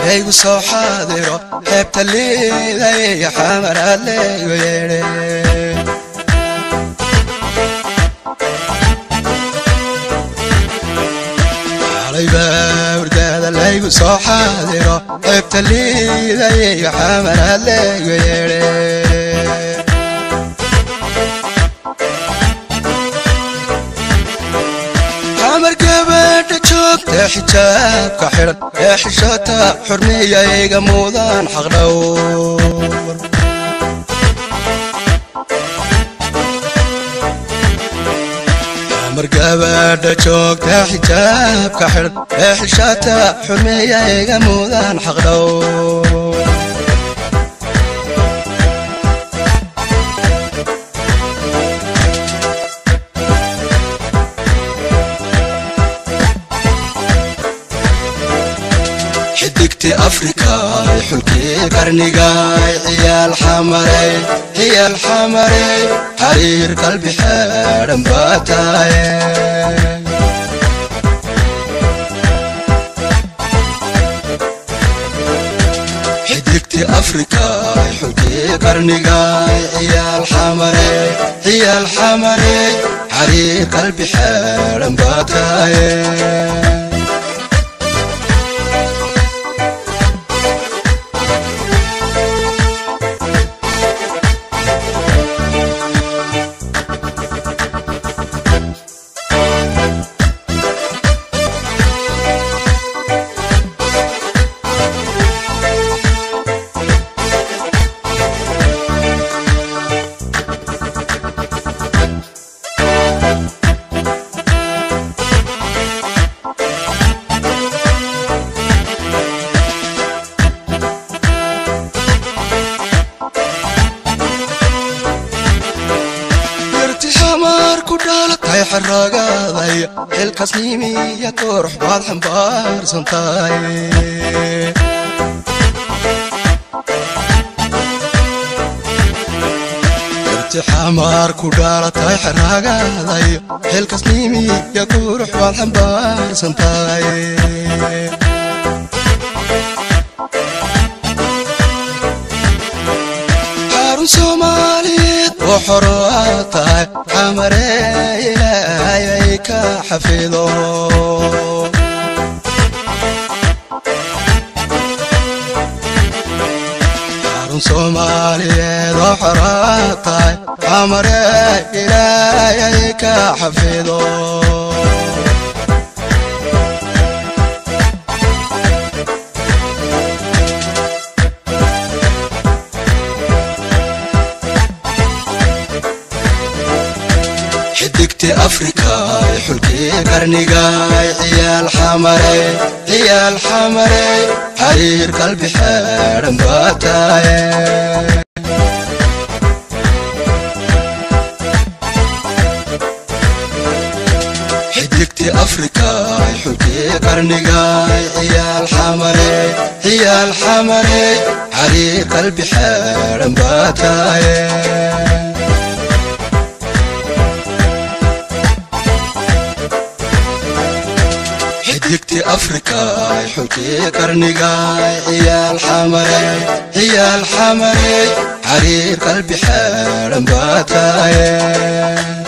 laygu soo xaadiro xeebta liiday xamaraad laygu yeedhe hurdaada laygu soo xaadiro xeebta liiday xamaraad laygu yeedhe xamar gabadha joogta xijaabka xidhan ee xishota xurmiyayga muudaan xaqdhowr xamar gabadha joogta xijaabka xidhan ee xishota xurmiyayga muudaan xaqdhowr xidigti afrikaay xulkii qarnigaay ciyaal xamarey ciyaal xamarey xariir qalbi xeedhan baa taaye xidigti afrikaay xulkii qarnigaay ciyaal xamarey ciyaal xamarey xariir qalbi xeedhan baa taaye dhalatay xaragaaday xilkasnimiya qurux baad xambaarsan tahay irtixamaar ku dhalatay xaragaaday xilkasnimiya qurux baad xambaarsan tahay xarun soomaaliyeed oo xoroa tahay xamaree ilaahayay ka xafido xarun soomaaliyeed oo xoroa tahay xamaree ilaahayay ka xafido xidigti afrikaay xulkii qarnigaay ciyaal xamarey ciyaal xamarey xariir qalbi xeedhan baa taaye xidigti afrikaay xulkii qarnigaay ciyaal xamarey ciyaal xamarey xariir qalbi xeedhan baa taaye xidigti afrikaay xulkii qarnigaay ciyaal xamarey ciyaal xamarey xariir qalbi xeedhan baa taaye